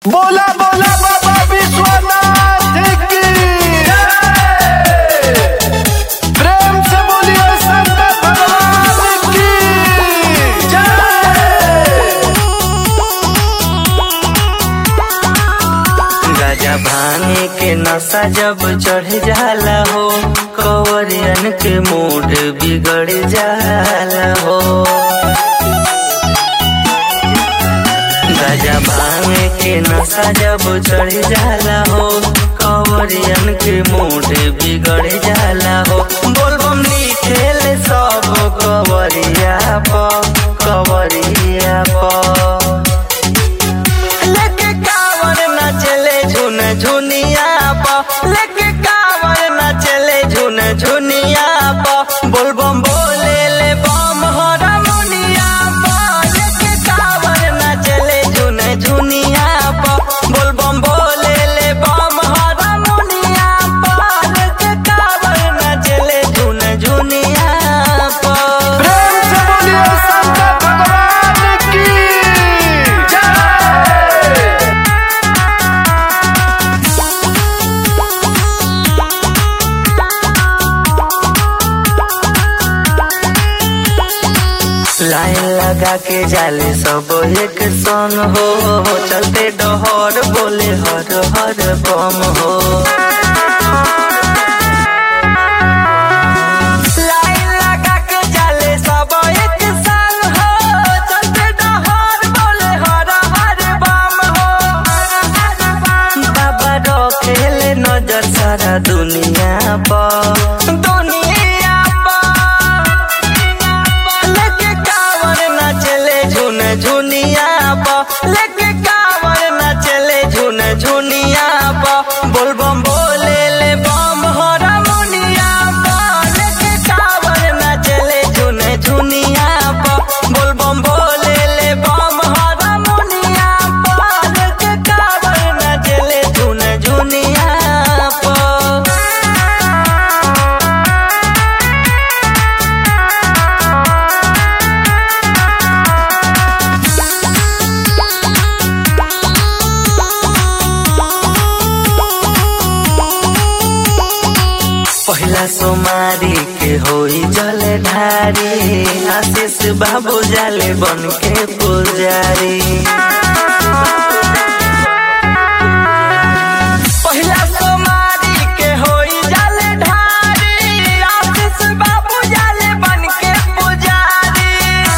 बोला बोला बाबा विश्वनाथ की जय। प्रेम से बोलिए शंकर भगवान की जय। गाजा भांगे के नशा जब चढ़ जाला हो कवरियन के मूड बिगड़ जाला हो गाजा भांगे के नशा जब चढ़ जाला हो कवरियन के मूड बिगड़ जाला हो बोलबम लिखेल सब कवरिया प कवरिया प लेके कावर न चले झुन झुनिया प लेके कावर न चले झुन झुनिया प बोलबम बोले ले बम हरा मुनिया प लेके कावर न चले झुन झुनिया प बोलबम बोले ले बम हरा मुनिया प लेके कावर न चले झुन झुनिया प प्रेम से बोलिए शंकर भगवान की जय। लाइन लगा के जाले सब एक संग हो चलते डहर बोले हर हर बम हो लाइन लगा के जाले सब एक संग हो चलते डहर बोले हर हर बम हो बाबा रखेले नजर सारा दुनिया पर दुनिया पर लेके कावर न चले झुन झुनिया प लेके कावर न चले झुन झुनिया प बोलबम बोले ले बम हरा मुनिया प लेके कावर न चले झुन झुनिया प बोलबम बोले ले बम हरा मुनिया प लेके कावर न चले झुन झुनिया प पहिला सोमारी के होई जल ढारी आशीष बाबू जाले बन के पुजारी पहिला सोमारी के होई जल ढारी आशीष बाबू जाले बन के पुजारी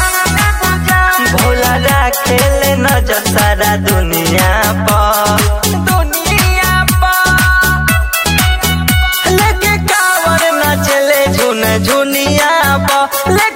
भोला राखेले नजर सारा दुनिया पर दुनिया पर लेके कावर न चले झुन झुनिया प ले